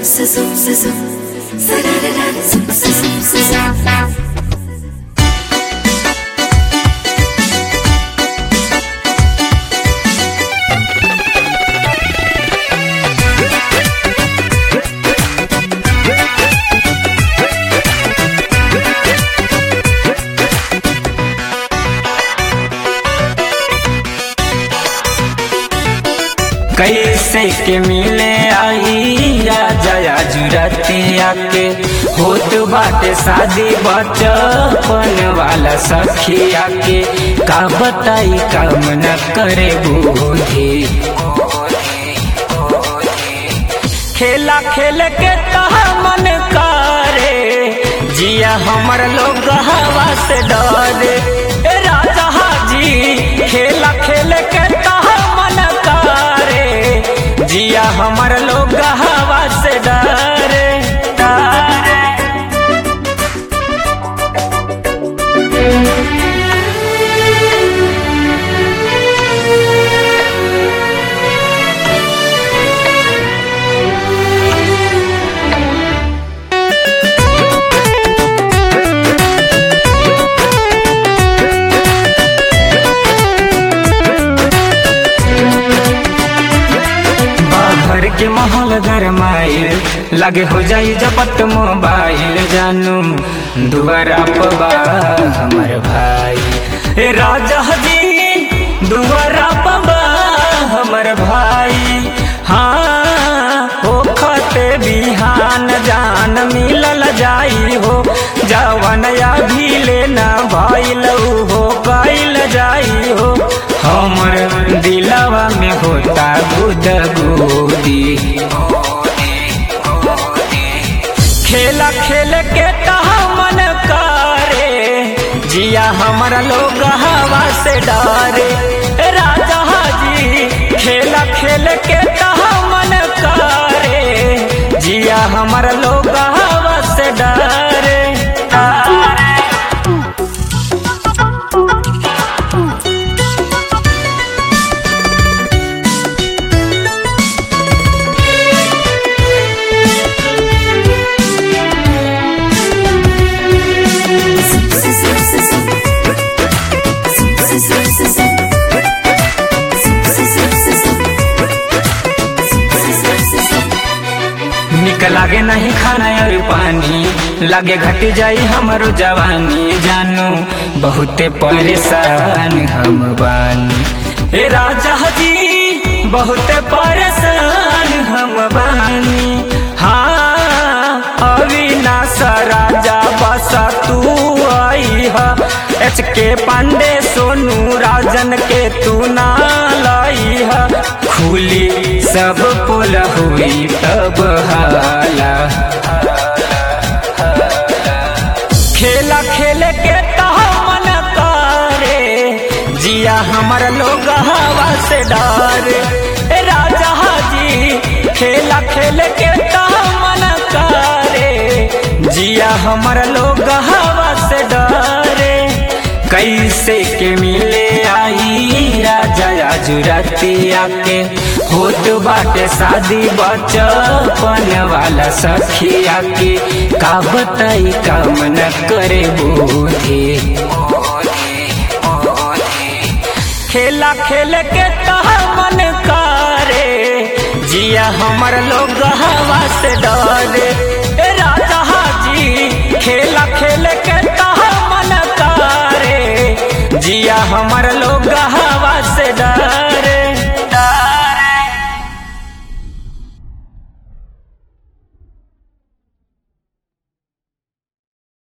zoom, zoom, zoom. Sa-da-da-da, zoom, zoom, zoom, zoom, zoom. कैसे के मिले आई जया जुरतिया के होत बाटे शादी बचपन वाला सखिया के का बताई काम न करे बूढ़ी खेला खेल के तहा मन करे जिया हमर लोग हवा से डरे ए राजा हाजी खेला खेल के तहा मन करे जिया हमर लोग हवा से डरे डरे घर के माहौल गरमाइल लगे हो जाई जपट मोबाइल जानू दुआरा पबा हमर भाई ए राजा जी दुआरा पबा हमर भाई हाँ हो खते बिहान जान मिलल जाई हो जवन अभी लेना भइल हो कैल जाई हो हमर दिलवा में होता गुद गुदी खेला खेल के तहा मन करे जिया हमारा लोग हवा से डरे ए राजा हाजी खेला खेल के तहा मन करे जिया हमारा लोग हवा से डरे डरे Zoom, zoom, zoom, zoom, zoom. Zoom, zoom, zoom, zoom, zoom. Zoom, zoom, zoom, zoom, zoom. Zoom, zoom, zoom, zoom, zoom. निक लागे नहीं खाना और पानी लागे घट जाई हमारो जवानी जानू बहुते परेशान हम बानी ए राजा जी बहुते परेशान हम बानी हाँ अविनाश राजा बसा तू आई हा एच के पांडे सोनू राजन के तू ना लाई हा खुली सब पुल हुई तब हाला खेला खेल के तहा मन करे जिया हमार लोग हवा से डरे ए राजा हाजी खेला खेल के तहा मन करे जिया हमार लोग हवा से डरे कैसे के मिले आई राजा जुरतिया के होत बाटे शादी बचपन वाला सखिया के का बताई काम न करे बूढ़ी खेला खेल के तहा मन करे जिया हमर लोग हवा से डरे ए राजा हाजी खेला खेल के तहा मन करे जिया हमर लोग